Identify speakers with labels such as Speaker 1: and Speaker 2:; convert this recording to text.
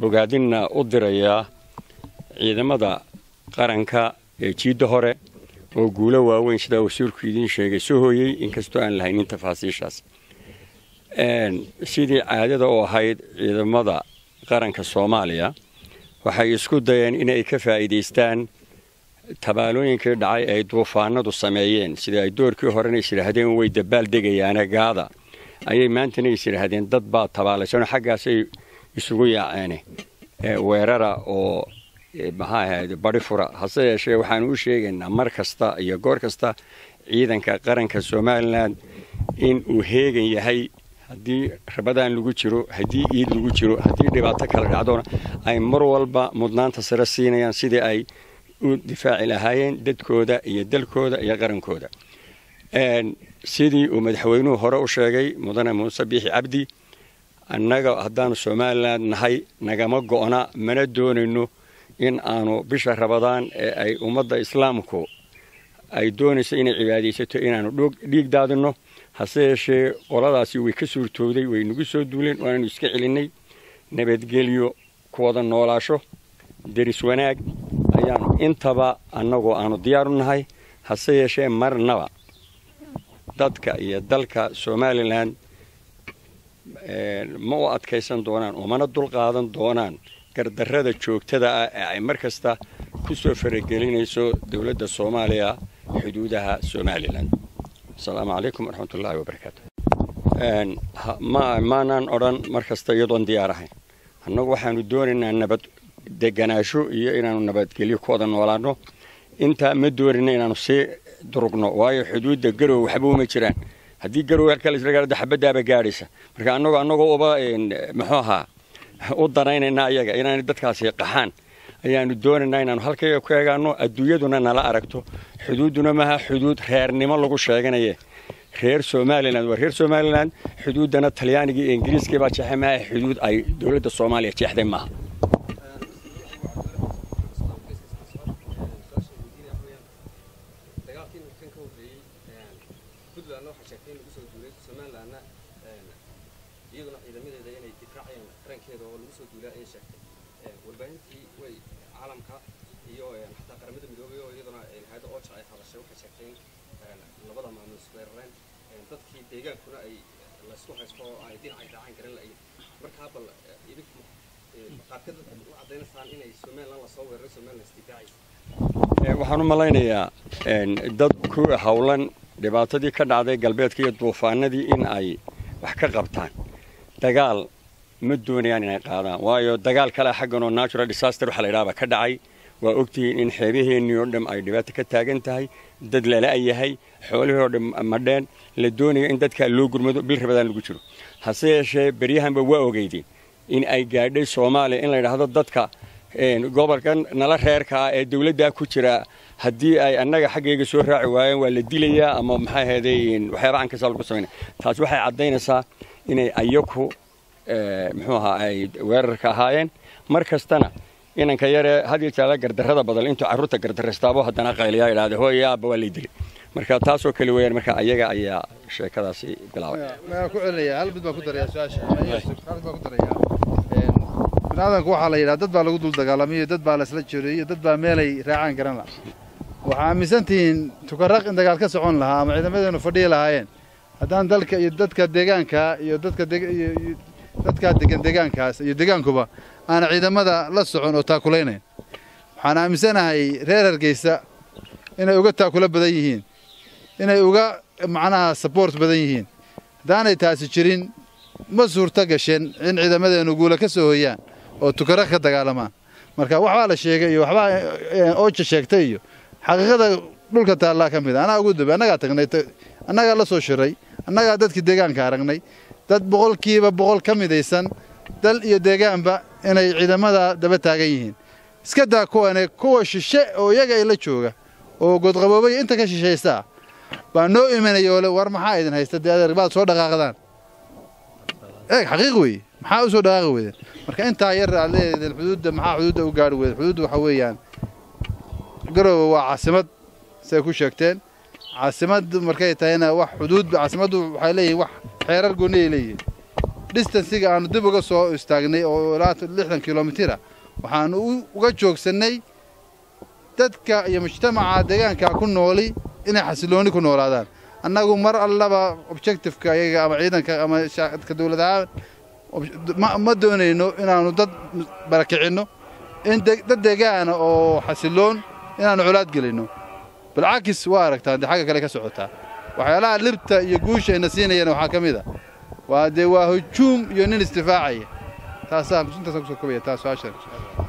Speaker 1: bogaadinna u dirayaa ciidamada qaranka ee jiidda hore oo guulo waaweyn sidaa wasiirku idiin sheegay soo hooyey inkastoo aan lahaynin tafaasiishaas sidii caadada u ahayd ciidamada qaranka soomaaliya waxay isku dayeen inay ka faa'iidaystaan tabaalooyinkii dhacay ay duufaanadu sameeyeen sida ay doorkii horena is yidhaahdeen way dabaal degayaane gaada ayay maantana is yidhaahdeen dad baa tabaalaysanoo xaggaasay isugu yaaceene weerara oo maxaa ahayd bari fura hase yeeshee waxaanu u sheegaynaa mar kasta iyo goor kasta ciidanka qaranka somalilan in uu heegan yahay haddii rabadaan lagu jiro haddii iid lagu jiro haddii dhibaato kala dhacdona ay mar walba mudnaanta sare siinayaan sidii ay u difaaci lahaayeen dadkooda iyo dalkooda iyo qarankooda sidii uu madaxweynuhu hore u sheegay mudane muuse biixi cabdi annaga haddaanu somalilan nahay nagama go'na mana doonayno in aanu bisha rabadaan ee ay ummadda islaamku ay doonayso inay cibaadaysato inaanu dhiig daadinno hase yeeshee qoladaasi way ka suurtooday way nagu soo duuleen waananu iska celinnay nabadgelyo ku wada noolaasho deris wanaag ayaanu intaba annagoo aanu diyaaru nahay hase yeeshee marnaba dadka iyo dalka somalilan ma u adkaysan doonaan oo mana dulqaadan doonaan gardarrada joogtada ah ee ay mar kasta ku soo faragelinayso dowladda soomaaliya xuduudaha somalilan asalaamu calaykum waraxmatullaahi wabarakaatu maanaan odhan mar kasta iyadoon diyaar ahayn annagu waxaanu doonaynaa nabad deganaasho iyo inaanu nabadgelyo ku wada noolaano intaa ma doonayna inaanu sii durugno waayo xuduudda garow waxba uma jiraan haddii garow halkaa laisla xabadaaba gaadhaysa marka annagoo annagoo uba muxuu ahaa u danaynayna ayaga inaanay dadkaasi qaxaan ayaanu doonaynaa inaanu halkayga ku eegaano adduunyaduna nala aragto xuduudduna maaha xuduud reernimo lagu sheeganaye reer somalilan waa reer somalilan xuduuddana talyaanigii iyo ingiriiskii baa jeexay maaha xuduud ay dowladda soomaaliya jeexday maaha waxaan u malaynayaa dad ku howlan dhibaatadii ka dhacday galbeedka iyo duufaanadii in ay wax ka qabtaan dagaal ma doonayaan inay qaadaan waayo dagaal kale xaggan oo natural disaster waxa la yidhahaba ka dhacay waa ogtihiin in xeebaheennii oo dham ay dhibaato ka taagan tahay dad lala-yahay xoolihii oo dham madheen la doonaya in dadkaa loo gurmado bil rabadaan lagu jiro hase yeeshee beryahanba waa ogeydeen in ay gaadhay soomaaliya in la yidhaahdo dadka gobolkan nala reerka ah ee dawladdaa ku jira haddii ay annaga xaggayga soo raaci waayeen waa la dilayaa ama maxaa ahayday waxyaaba cankasa lagu samaynaya taas waxay caddaynaysaa inay ayaku muxuu ahaa ay weerarka ahaayeen mar kastana inanka yare had iyo jeela gardarrada badan intuu carruurta gardarraystaabo haddana qayliyaa idhahda hooya aabba waa lay dilay marka taasoo kale weeyaan marka ayaga ayaa sheekadaasi bilaabay
Speaker 2: waxaan ku celinaya hal mid baan ku daraya su-aasha hal mid baan ku daraya biniaadanku waxaa la yidhaha dad baa lagu dul dagaalamayo dad baa laisla jeereeyo dad baa meelay raacaan garan laha waxaa aaminsan tihiin tukaraq in dagaal ka socon lahaa ama ciidamadeenu fadhiyi lahaayeen haddaan dalka iyo dadka deegaanka iyo dadka dadkaa degan deegaankaas iyo deegaankuba aana ciidamada la socon oo taakulaynayn waxaan aaminsanahay reer hargeysa inay uga taakulo badan yihiin inay uga macnaha saboort badan yihiin haddaanay taasi jirin ma suurto gasheen in ciidamadeenu guula ka soo hoyaan oo tukara ka dagaalamaan marka waxbaa la sheegay iyo waxbaa ooja sheegtay iyo xaqiiqada dhulka taallaa ka mid a anaa ugu dambe annagaa tagnay annagaa la soo shiray annagaa dadkii deegaanka aragnay dad boqolkiiba boqol ka midaysan dal iyo deegaanba inay ciidamada daba taagan yihiin iska daa kuwane kuwa shishe oo iyaga ay la jooga oo godqaboobaya inta ka shishaysaa baa noo imanaya oo le war maxaa idin haysta dee adeer baad soo dhaqaaqdaan eeg xaqiiq weeye maxaa u soo dhaqaaqi weydeen marka intaa yar aad leedahdeen xuduudda maxaa xuduudda u gaari weyden xuduudda waxaa weeyaan garoowe waa caasimad siday ku sheegteen caasimad markay tahayna wax xuduud caasimaddu waxay leeyihin wax xeerar gooni ay leeyihiin distansiga aanu dib uga soo istaagnay oo ilaa lixdan kilomitira waxaanu uga joogsannay dadka iyo mujtamaca deegaanka ku nooli inay xasilooni ku noolaadaan annagu mar allaba objectifeka ayaga ama ciidanka ama ka dowlad ahaan ma doonayno inaanu dad barakicinno in dad deegaana oo xasiloon inaanu colaad gelinno balcakis waa aragtaa dee xagga kale ka socotaa waxyaalaha libta iyo guusha ayna siinayana waxaa ka mid a waa dee waa hujuum iyo nin isdifaacaya taasaa intaasaan kusoo kobaya taa su-aashan